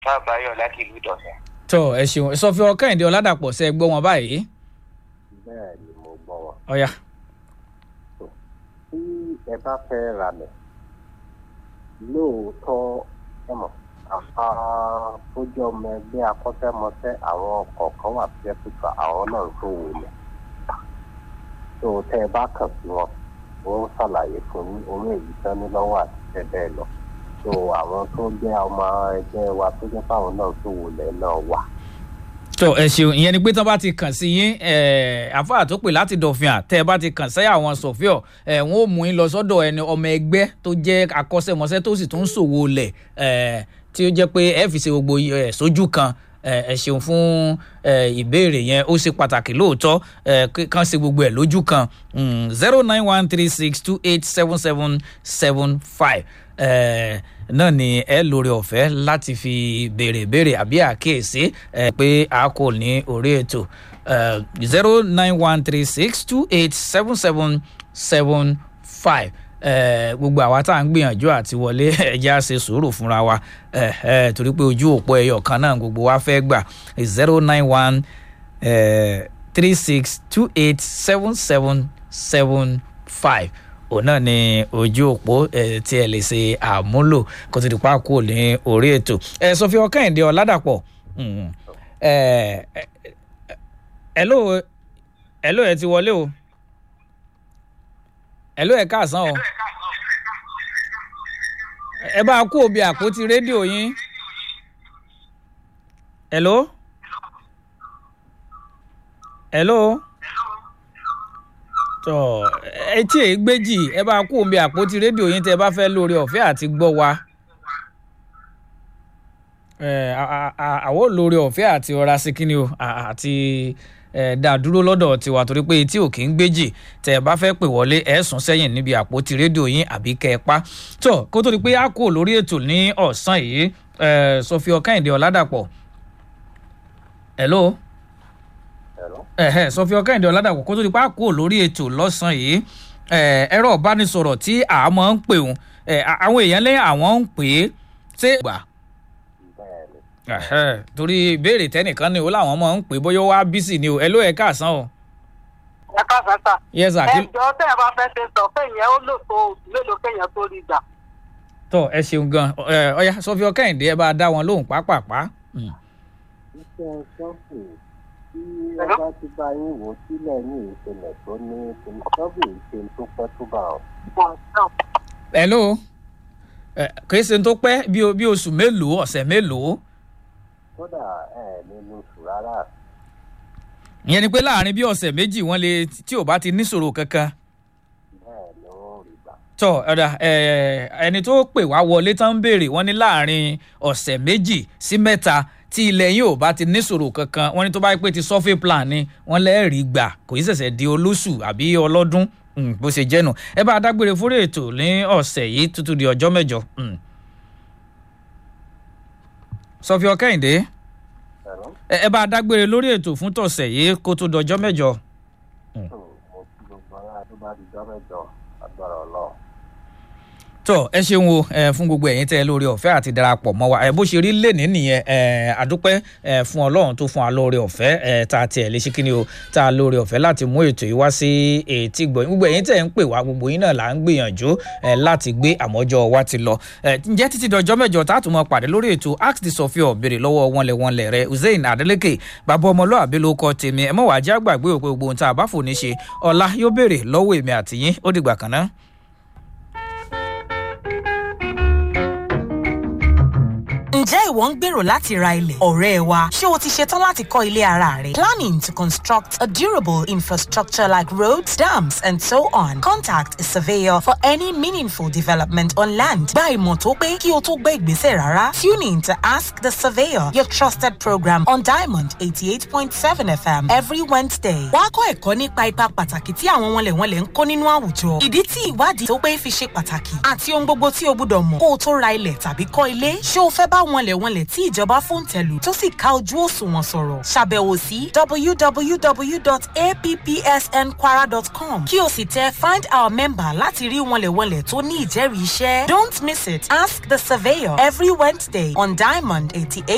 káàbáyọ̀ láti ìlú ìdọ̀sẹ̀. tọ ẹ ṣeun sọfí ọkàìndé ọládàpọ̀ ṣe gbọ́ wọn báyìí bẹ́ẹ̀ ni mo gbọ́ wọn. ọ̀ya tí ẹ bá fẹ́ ra lẹ̀ lóòótọ́ ẹ mọ̀ àfa tó jẹ́ ọmọ ẹgbẹ́ akọ́ṣẹ́mọṣẹ́ àwọn kọ̀ọ̀kan wà tó jẹ́ pípa àwọn náà tó wò lẹ̀ tó tẹ́ ẹ bá kàn sí wọn wọ́n ṣàlàyé fún yín orí èyí tán ní lọ́wọ́ àti bẹ́ẹ̀ bẹ́ẹ̀ lọ tó àwọn tó jẹ́ ọmọ ẹgbẹ́ wa tó jẹ́ fáwọn náà tó wò lẹ̀ náà wà. tọ ẹ ṣeun ìyẹn ni pé tán bá ti kàn sí yín àfáà tó pè láti dọ̀fìn à tẹ́ ẹ bá ti kàn sẹ́yà àwọn sọ̀fíọ̀ ẹ̀ wọ́n ó mú yín lọ sọ́dọ̀ ẹni ọmọ ẹgbẹ́ tó jẹ́ akọ́ṣẹ́mọṣẹ́ tó sì tún ṣòwò lẹ̀ ẹ̀ tí ó jẹ́ pé ẹ fi ṣe gbogbo ẹ̀ sójú kan ẹ ṣeun fún ìbéèrè yẹn ó ṣe pàtàkì lóòótọ́ kàn ṣe gbogbo ẹ̀ lójú kan zero nine one three six two eight seven seven seven five náà ni ẹ lórí ọ̀fẹ́ láti fi béèrè béèrè àbí àkíyèsí pé a kò ní orí ètò zero nine one three six two eight seven seven seven five gbogbo àwa tá à ń gbìyànjú àti wọlé ẹja ṣe sùúrù fúnra wa torí pé ojú òpó ẹyọ kan náà gbogbo wa fẹ́ gbà zero nine one three six two eight seven seven seven five òun náà ni ojú òpó tí ẹ lè ṣe àmúlò kó tó di pa kú ní orí ètò sọfí ọkàìndé ọládàpọ̀ hello hello ẹ ti wọlé o hello ẹ káàsán o ẹ bá kú òbí àpótí rédíò yín hello hello tọ etí èyí gbéjì ẹ bá kú òbí àpótí rédíò yín tẹ bá fẹ́ lórí ọ̀fẹ́ àti gbọ́ wa àwọn lórí ọ̀fẹ́ àti ọ̀rá sí kíni o àti dá dúró lọ́dọ̀ tiwa torí pé etí ò kì í gbéjì tẹ̀ bá fẹ́ pè wọlé ẹ̀ sùn sẹ́yìn níbi àpótí rédíò yín àbí kẹ́ ẹ pa tó kó tó di pé a kò lórí ètò ní ọ̀sán yìí sọfí ọkàìndé ọ̀làdàpọ̀ hello sọfí ọkàìndé ọ̀làdàpọ̀ kó tó di pé a kò lórí ètò lọ́sàn yìí ẹ̀rọ ìbánisọ̀rọ̀ tí a máa ń pè wọn àwọn èèyàn lẹ́yìn àwọn ń pè é ṣé gbà torí ìbéèrè tẹnìkan ni ó láwọn máa ń pè bóyá wá bísí ni o ẹ ló ẹ káàsán o. ẹ káàsán sà. yes sir. ẹjọ tẹ ẹ bá fẹ́ ṣe sọ pé ìyẹn ó lò tó oṣù mélòó kéèyàn tó rí gbà. tọ ẹ ṣeun gan ọyá sọfí ọkẹyìndé ẹ bá dá wọn lóhùn pápápá. iṣẹ́ ṣọ́ọ̀bù tí wọ́n bá ti bá yín wò sílẹ̀ ní ìṣẹ̀lẹ̀ tó ní ṣọ́ọ̀bù ìṣe tó pẹ́ tó bá ọ. hello kì í ṣe tó pẹ́ bí oṣù mélòó ọ̀sẹ̀ mélòó kódà ẹ nínú oṣù rárá. ìyẹn ni pé láàrin bí ọ̀sẹ̀ méjì wọ́n lè tí ò bá ti níṣòro kankan. bẹ́ẹ̀ ló ń rí gbà. tọ ọ̀dà ẹni tó pè wá wọlé tán ń béèrè wọ́n ní láàrin ọ̀sẹ̀ méjì sí mẹ́ta tí ilẹ̀ yìí ò bá ti níṣòro kankan wọ́n ní tó bá pé ti survey plan ni wọ́n lẹ́ẹ̀rí gbà kò í ṣẹ̀ṣẹ̀ di olóṣù àbí ọlọ́dún bó ṣe jẹ́nu ẹ bá dágbére fúré ètò ní ọ̀sẹ̀ yìí tútù di ọjọ́ mẹ́jọ sọfí ọkẹ́yìndé ẹ bá a dágbére lórí ètò fún tọ̀sẹ̀ yìí kó tó dọjọ́ mẹ́jọ. mo kí gbogbo ara tó bá di jọ́ mẹ́jọ agbára ọlọ́run. tọ ẹ ṣeun o ẹ fún gbogbo ẹ̀yin tẹ lórí ọ̀fẹ́ àti darapọ̀ mọ́ wa ẹ bó ṣe rí lẹni nìyẹn ẹ àdúpẹ́ ẹ fún Ọlọ́run tó fún wa lórí ọ̀fẹ́ ẹ tá a tiẹ̀ lè ṣe kí ni o tá a lórí ọ̀fẹ́ láti mú ètò yìí wá sí etí gbọ gbogbo ẹ̀yin tẹ ń pè wá gbogbo yín náà là ń gbìyànjú ẹ láti gbé àmọ́jọ́ wa ti lọ ẹ ǹjẹ́ títí dọjọ́ mẹ́jọ tá a tún mọ pàdé lórí ètò ask the sọfíọ béèrè lọ́wọ́ wọnlẹ̀ wọnlẹ̀ rẹ Hussein Adeleke bàbá ọmọlúwàbí ló kọ tèmi ẹ mọ̀ wá já gbàgbé òpè gbogbo ohun tá a bá fò ní ṣe ọ̀la yóò béèrè lọ́wọ́ èmi àtìyín ó dìgbà kan náà. ǹjẹ́ ìwọ ń gbèrò láti ra ilẹ̀? ọ̀rẹ́ wa ṣé o ti ṣetán láti kọ́ ilé ara rẹ? planning to construct a durable infrastructure like roads dams and so on contact a surveyor for any meaningful development on land. gba ìmọ̀ tó pé kí o tó gbé ìgbésẹ̀ rárá. tune in to ask the surveyor your trusted program on diamond eighty eight point seven fm every wednesday. wàá kọ́ ẹ̀kọ́ nípa ipa pàtàkì tí àwọn wọnlẹ̀wọnlẹ̀ ń kó nínú àwùjọ. ìdí tí ìwádìí tó pé fi ṣe pàtàkì àti ohun gbogbo tí o gbúdọ̀ mọ̀ kó o tó ra ilẹ̀ tàbí kọ́ ilé. ṣé o fẹ́ bá wọnlẹ̀wọnlẹ̀ tí ìjọba fòǹtẹ̀lù tó sì ká ojú òṣùwọ̀n sọ̀rọ̀ ṣàbẹ̀wò sí www.appsnkwara.com kí o sì tẹ find our member láti rí wọnlẹ̀wọnlẹ̀ tó ní ìjẹ́rìí iṣẹ́. don't miss it ask the surveyor every wednesday on diamond eighty eight